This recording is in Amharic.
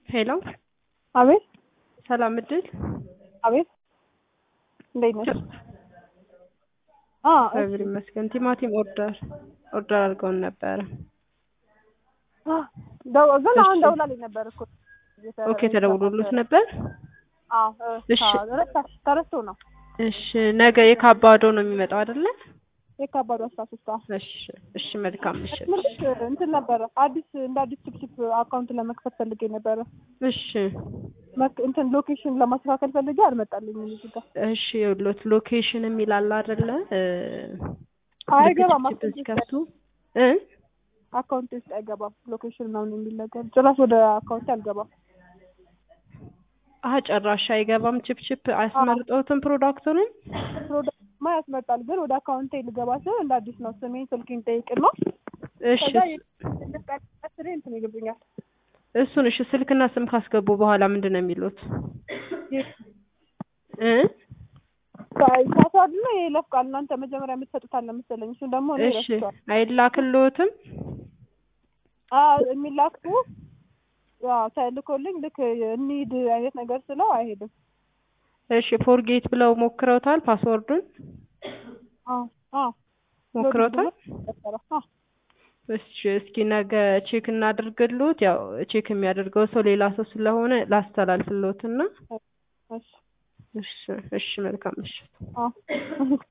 ሄሎ አቤት ሰላም እድል አቤት እንዴት ነሽ? አ እግዚአብሔር ይመስገን። ቲማቲም ኦርደር ኦርደር አድርገውን ነበረ። ደው ግን አሁን እሺ። ደውላልኝ ነበር እኮ ኦኬ ተደውሎሎት ነበር። አዎ እሺ። ረሳሽ ተረስቶ ነው እሺ ነገ የካባዶ ነው የሚመጣው አይደለ? የካባዱ አስራ ሶስት አዎ እሺ እሺ መልካም ምሽት። ምልሽ እንትን ነበረ አዲስ እንደ አዲስ ችፕችፕ አካውንት ለመክፈት ፈልጌ ነበረ እሺ መክ- እንትን ሎኬሽን ለማስተካከል ፈልጌ አልመጣልኝም እዚህ ጋር እሺ የሎት ሎኬሽን የሚል አለ አይደለ? እ አይገባም ልክ ችፕ ሲከፍቱ እ አካውንት ውስጥ አይገባም ሎኬሽን ምናምን የሚል ነገር ጭራሽ ወደ አካውንት አልገባም አሀ ጨራሽ አይገባም። ችፕ ችፕ አያስመርጠውትም ፕሮዳክቱንም ፕሮዳክትማ ያስመርጣል ግን ወደ አካውንቴ ልገባ ስል እንደ አዲስ ነው ስሜን ስልኬን ጠይቅና እሺ ከዛ ስሬ እንትን ይልብኛል እሱን እሺ ስልክና ስም ካስገቡ በኋላ ምንድን ነው የሚሉት? እ ፓስዋርድ ነው የይለፍ ቃል እናንተ መጀመሪያ የምትሰጡት አለ መሰለኝ እሱን ደግሞ እኔ እሺ ረስቼዋለሁ አይላክልዎትም? አዎ የሚላኩ ያው ተልኮልኝ ልክ እንሂድ አይነት ነገር ስለው አይሄድም እሺ ፎርጌት ብለው ሞክረውታል? ፓስወርዱን አዎ አዎ ሞክረውታል? አዎ እሺ እስኪ ነገ ቼክ እናድርግልዎት። ያው ቼክ የሚያደርገው ሰው ሌላ ሰው ስለሆነ ላስተላልፍልዎትና እሺ እሺ እሺ መልካም ምሽት። አዎ